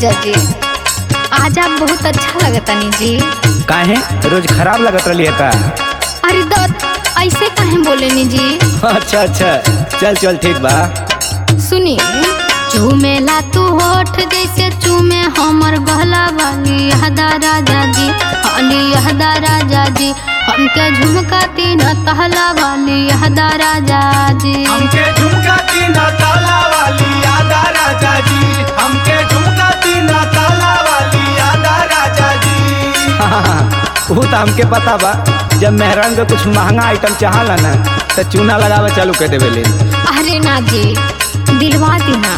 जीजा जी आज आप बहुत अच्छा लगतनी जी काहे रोज खराब लगत रही है का अरे दत्त ऐसे काहे बोलेनी जी अच्छा अच्छा चल चल ठीक बा सुनी चूमेला तू होठ जैसे चूमे हमर गहला वाली यहदा राजा जी हाली यहदा राजा जी हमके झुमका तीन तहला वाली यहदा राजा जी हमके झुमका तीन ताला वाली यादा राजा जी हमके झुमका तीन ताला वाली यादा राजा जी वो तो हमके पता बा जब मेहरान के कुछ महंगा आइटम चाहला ना तो चूना लगावे चालू कर देवे ले अरे ना जी दिलवा दीना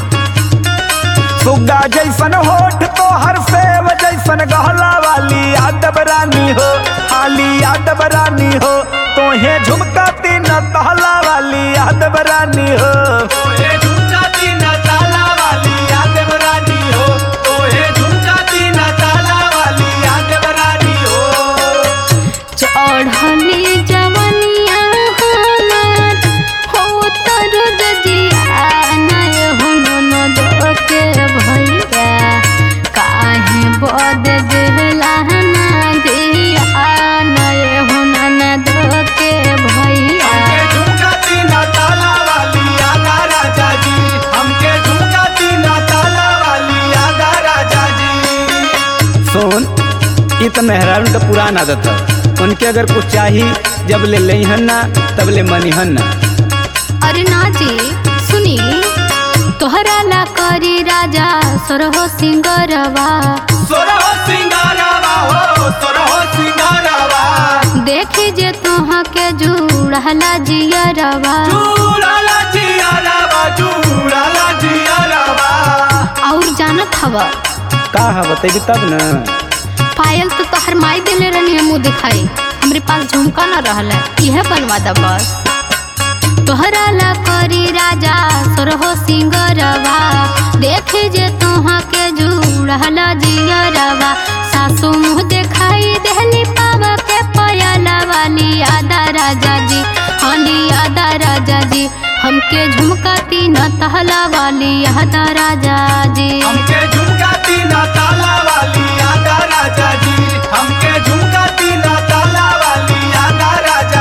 सुग्गा जैसन होठ तो हर सेव जैसन गहला वाली यादव रानी हो हाली यादव रानी हो तोहे झुमका तीन तहला वाली यादव रानी हो तोहे झुमका तीन ताला वाली यादव रानी हो तोहे झुमका तीन ताला वाली यादव रानी हो चढ़ली जवनिया हमार हो तर जजिया नय हो ननद के भैया काहे बद देला ना दिया नय हो ननद के भैया हमके झुमका तीन ताला वाली यादा राजा जी हमके झुमका तीन ताला वाली यादा राजा जी सुन ये तो मेहरान का पुराना आदत है उनके अगर कुछ चाहिए जब ले लेहन ना तब ले मनीहन ना अरे ना जी सुनी तोहरा ला करी राजा सरहो सिंगरवा सोरहो सिंगारावा हो सोरहो सिंगारावा देखी जे तुहा के जुड़हला जियरवा चूड़ाला जियारावा चूड़ाला जियारावा और जानत हवा का है बतेगी तब ना पायल तो तोहर माई देले रहनी मुँह दिखाई हमरे पास झुमका न रहला यह बनवा दा बस तोहरा ला करी राजा सरहो सिंगरवा देखे जे तुहा के जुड़हला जियरवा सासू मुँह दिखाई देहली पावा के पयला वाली आदा राजा जी हाली आदा राजा जी हमके झुमका तीन तहला वाली आदा राजा जी हमके झुमका तीन ताला वाली यादा राजा जी हमके झुमका तीन ताला वाली यादा राजा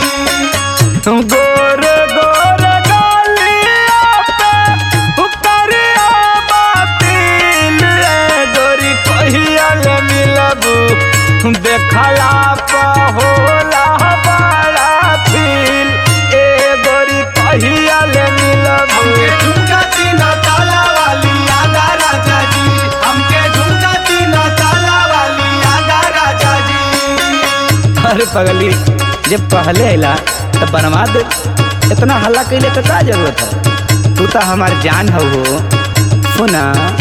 जी गोर गोर गालिया पे उतरिया बातिल रे गोरी कहिया ले मिलबू देखला पा होला बड़ा फील ए गोरी कहिया ले मिलबू हमके झुमका तीन ताला वाली यादा राजा जी हमके झुमका तीन ताला वाली यादा राजा जी अरे पगली जब पहले अला तो बनवा दे इतना हल्ला कैले के का जरूरत है तू तो हमार जान हो हो सुना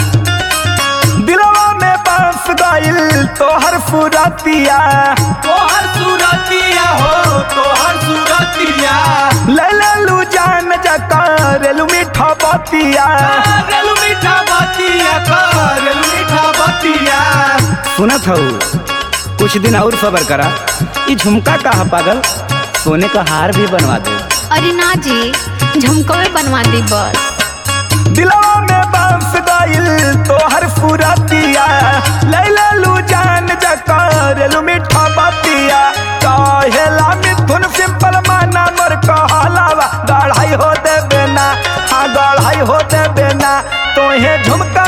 दिलवा में बस गइल तोहर फुरतिया तोहर सूरतिया हो तोहर सूरतिया ले ले लू जान जकार लू मीठा बतिया करेलू मीठा बतिया करेलू मीठा बतिया सुनत हो कुछ दिन और सबर करा ये झुमका का है पागल सोने का हार भी बनवा दे अरे ना जी झुमकवे बनवा दी बस दिलवा में बस गइल तोहर फुरतिया लैला लू जान जकार लू मीठा बतिया कहेला मिथुन सिंपल माना मोर कहलावा गढ़ाई हो दे बेना हाँ गढ़ाई हो दे बेना तोहे झुमका